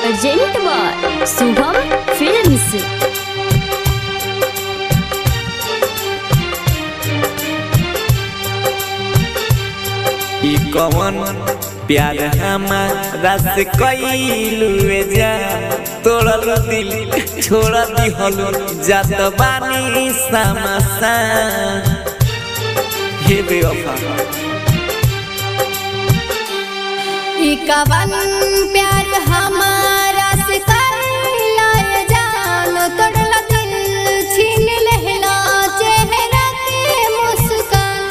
present by Shubham films ई कवन प्यार हमारा से कैलू जा तोड़ल दिल छोड़ दिहल जात बानी समसा हे बेवफा ई कवन प्यार हमारा से करलाए जान तोड़ला दिल छीन लेहला चेहरा के मुस्कान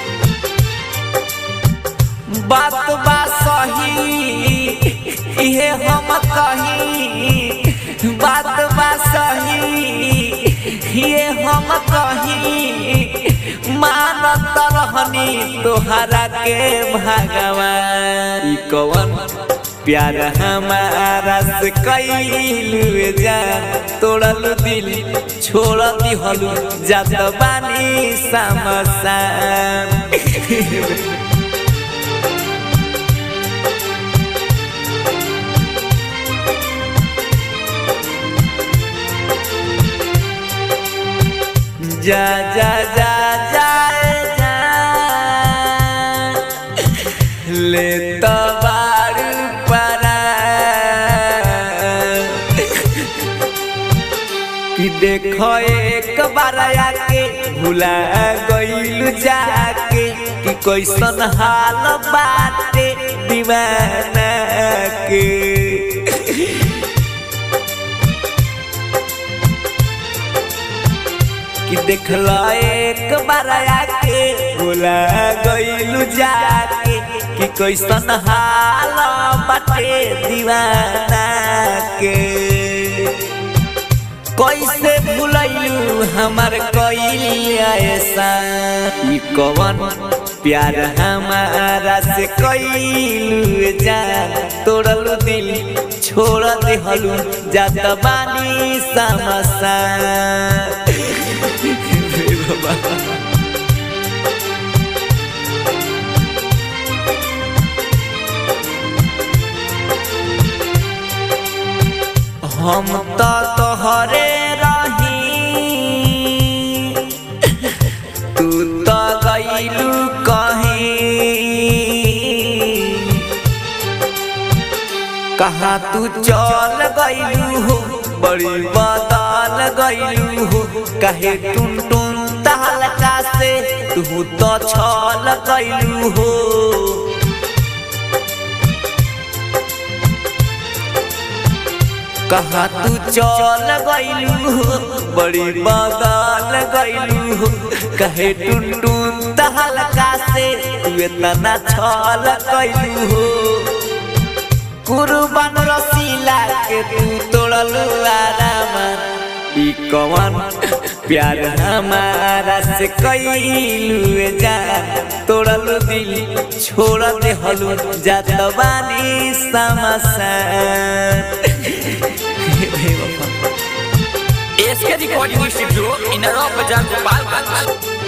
बात बा सही इहे हम कही बात बा सही ये हम कही मानत रहनी तोहरा के भगवान ई कवन प्यार हमारा से कैलू जा तोड़ल दिल छोड़ दिहलू जात बानी समसान जा जा जा जा जा ले तो बार परा कि देखो एक बार आके भुला गइल जाके कि कैसन हाल बाटे दीवाना के कि देखला एक बार आके भुला गइलू जाके कि कैसन हाल बाटे दीवाना के कैसे भुलैलू हमार कैलिया ऐसा ई कवन प्यार हमारा से कैलू जा तोड़लू दिल छोड़ देहलू जात बानी समसा हम तो तोहरे रही तू तो गईलू कहीं कहाँ तू चल गईलू हो बड़ी बदल गईलू हो कहे टुन टुन तहलका से तू तो छल गईलू हो कहा तू चल गईलू हो बड़ी बदल गईलू हो कहे टुन टुन तहलका से तू इतना छल गईलू हो कुर्बान रसीला के तू तोड़लू आराम ई कवन प्यार हमारा से कैलू जा तोड़लू दिल छोड़ देहलू जात बानी समसान एसके रिकॉर्डिंग स्टूडियो इन बाजार गोपालगंज